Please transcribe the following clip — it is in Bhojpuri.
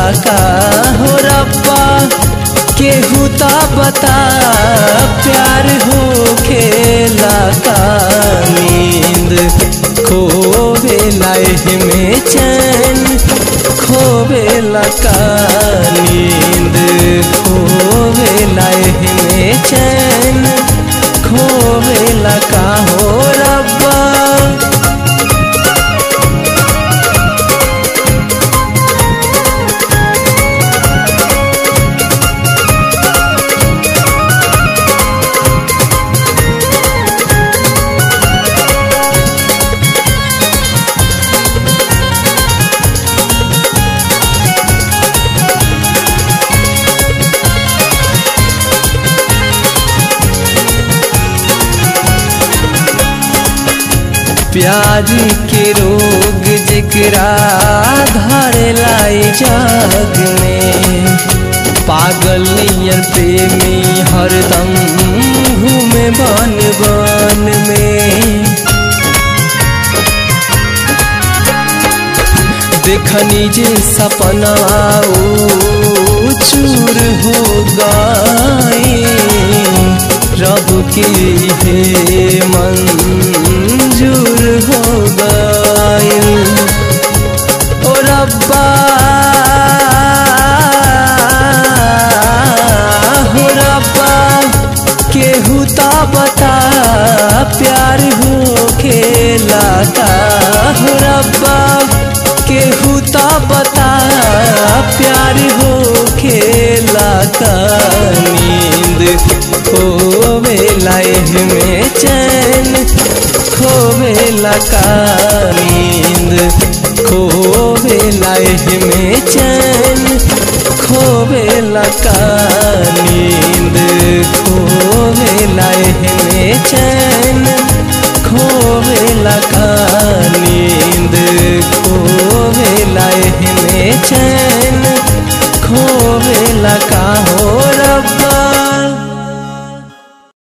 का हो रब्बा केहू ता बता प्यार हो खेला का नींद खोवे लाइफ में चैन खोवे का नींद खोवे लाइफ में चैन खोवे का हो रब्बा प्यार के रोग जकरा धरे लाई जग में पागल नियर प्रेमी हरदम घूमे बन बन में देखनी जे सपना ऊ चूर हो गई रब के हे मंजूर हो गई ओ रब्बा हो रब्बा केहू ता बता प्यार हो खेला का हो रब्बा केहू ता बता प्यार हो खेला का नींद खोवे लाइफ में चैन खोवे का नींद खोवे लाइफ में चैन खोवे का नींद